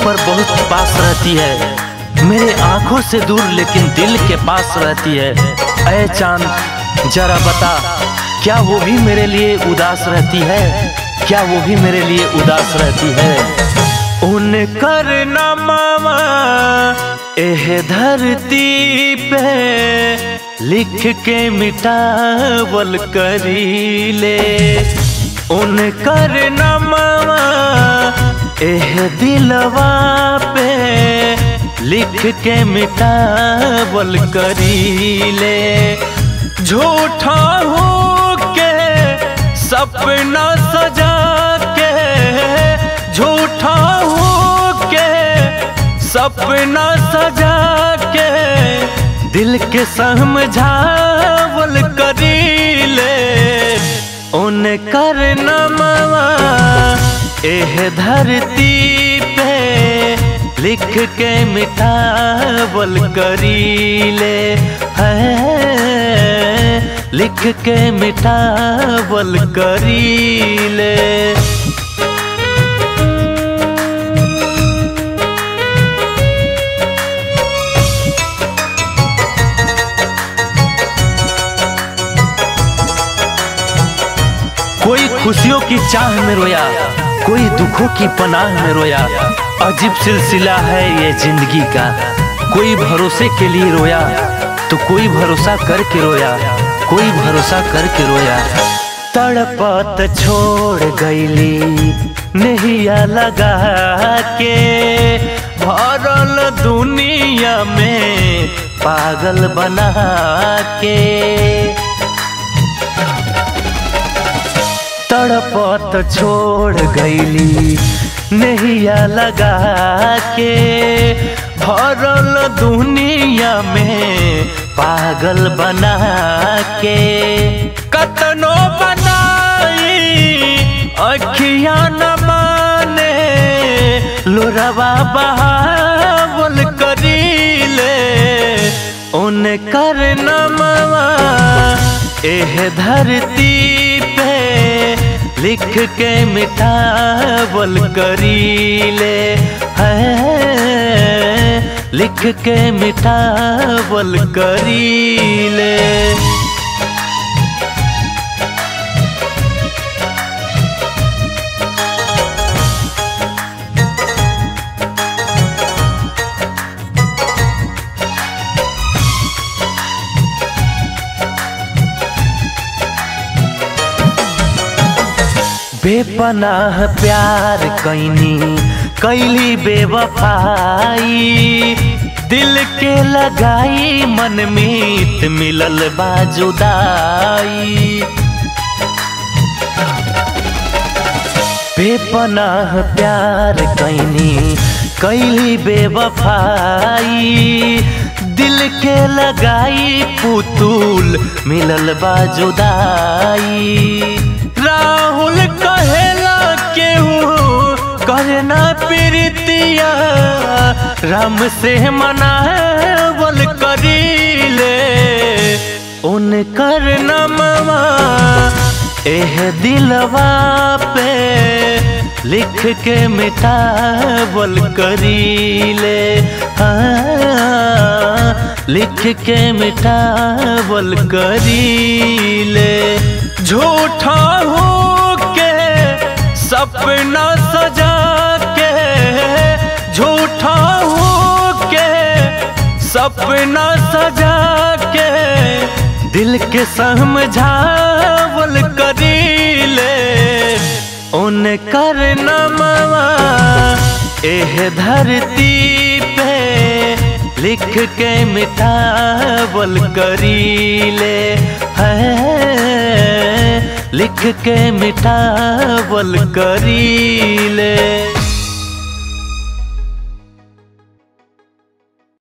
पर बहुत पास रहती है मेरे आंखों से दूर लेकिन दिल के पास रहती है ऐ चांद जरा बता क्या वो भी मेरे लिए उदास रहती है क्या वो भी मेरे लिए उदास रहती है उन कर मामा एह धरती पे लिख के मिटावल करी ले उन कर मामा एह दिलवा पे लिख के मिटावल करी ले झूठा हो के सपना सजा के झूठा हो के सपना सजा के दिल के समझावल करी ले उन कर नमवा एह धरती पे लिख के मिटावल करी ले है लिख के मिटावल करी ले कोई खुशियों की चाह में रोया कोई दुखों की पनाह में रोया अजीब सिलसिला है ये जिंदगी का कोई भरोसे के लिए रोया तो कोई भरोसा करके रोया कोई भरोसा करके रोया तड़पत छोड़ गईली नहिया लगा के भरल दुनिया में पागल बना के तड़पत छोड़ गईली नहिया लगा के भरल दुनिया में पागल बना के कतनो बनाई अखिया न माने लोरवा बहावल करी ले उन कर नमवा एह धरती पे लिख के मिटावल करी ले है लिख के मिटावल करी ले बेपनाह प्यार कैनी कैली बेवफाई दिल के लगाई मन मीत मिलल बाजुदाई बेपनाह प्यार कैनी कैली बेवफाई दिल के लगाई पुतुल मिलल बाजुदाई राहुल कहेला केहू करना प्रीतिया राम से मनावल करी ले उन कर नमवा एह दिलवा पे लिख के मिटावल करी ले हाँ लिख के मिटावल करी ले झूठा हो के सपना सजा के झूठा हो के सपना सजा के दिल के समझावल करी ले उन कर नमवा एह धरती पे लिख के मिटावल करी ले है लिख के मिटावल करी ले